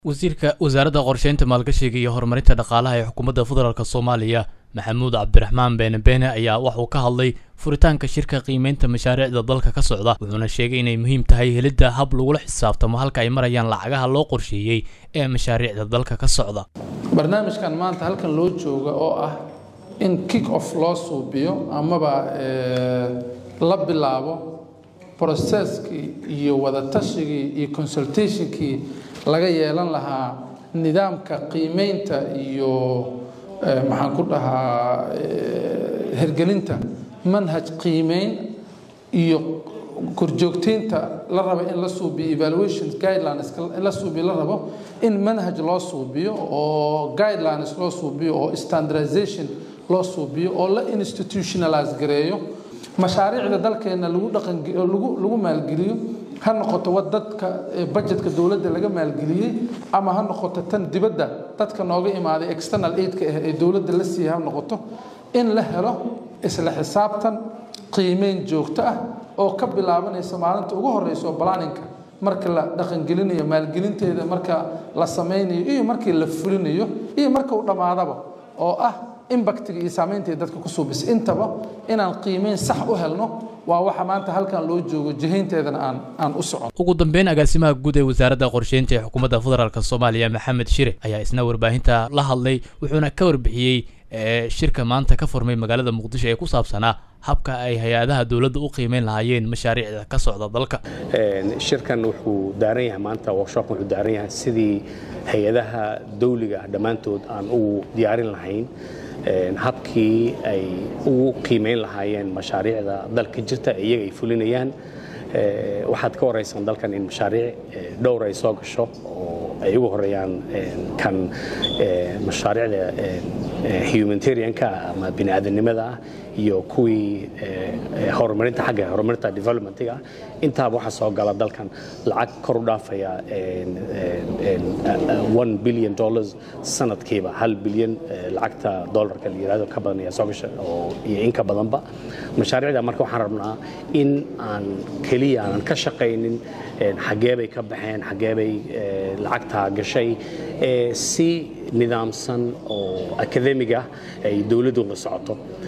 wasiirka wasaaradda qorsheynta maalgashiga iyo horumarinta dhaqaalaha ee xukuumadda federaalk soomaaliya maxamuud cabdiraxmaan beene beene ayaa waxuu ka hadlay furitaanka shirka qiimeynta mashaariicda dalka ka socda wuxuuna sheegay inay muhiim tahay helidda hab lagula xisaabtamo halka ay marayaan lacagaha loo qorsheeyey ee mashaariicda dalka ka socda barnaamijkan maanta halkan loo jooga oo ah in kick off loo suubiyo amaba la bilaabo broseskii iyo wadatashyigii iyo consultationkii laga yeelan lahaa nidaamka qiimeynta iyo maxaan ku dhahaa hergelinta manhaj qiimeyn iyo korjoogteynta la rabo in la suubiyo evaluation guidelines in la suubiyo la rabo in manhaj loo suubiyo oo guidelines loo suubiyo oo standardization loo suubiyo oo la institutionalize gareeyo mashaariicda dalkeena lagu dhaqan lagu maalgeliyo ha noqoto wa dadka budgetka dowladda laga maalgeliyey ama ha noqoto tan dibadda dadka nooga imaaday external aidka ah ee dowladda la siiyey ha noqoto in la helo isla xisaabtan qiimeyn joogto ah oo ka bilaabanaysa maalinta ugu horeysa oo balaninka marka la dhaqangelinayo maalgelinteeda marka la sameynayo iyo markii la fulinayo iyo marka uu dhammaadaba oo ah imbactiga iyo saamaynta dadka ku suubisa intaba inaan qiimeyn sax u helno waa waxa maanta halkan loo joogo jihaynteedana aan aan u socon ugu dambeyn agaasimaha guud ee wasaaradda qorsheynta ee xukuumadda federaalk soomaaliya maxamed shire ayaa isna warbaahinta la hadlay wuxuuna ka warbixiyey shirka maanta ka furmay magaalada muqdisho ee ku saabsanaa habka ay hay-adaha dowladda u qiimeyn lahaayeen mashaariicda ka socda dalka shirkan wuxuu daaran yahay maanta workshop wuxuu daaran yahay sidii hay-adaha dawliga ah dhammaantood aan ugu diyaarin lahayn habkii ay ugu qiimeyn lahaayeen mashaariicda dalka jirta ee iyaga ay fulinayaan waxaad ka waraysan dalkan in mashaariic dhowr ay soo gasho oo ay ugu horeeyaan kan mashaariicda humanitarianka ama bini'aadanimada ah iyo kuwii horumarinta xagga horumarinta developmentiga ah intaaba waxaa soo gala dalkan lacag kor u dhaafaya one billion dollars sanadkiiba hal bilyan lacagta dollarka la yirahdo ka badan ayaa soo gasha oo iyo in ka badanba mashaariicda marka waxaan rabnaa in aan keliya aanan ka shaqaynin xaggee bay ka baxeen xaggee bay lacagtaa gashay si nidaamsan oo akademiga ay dowladdu la socoto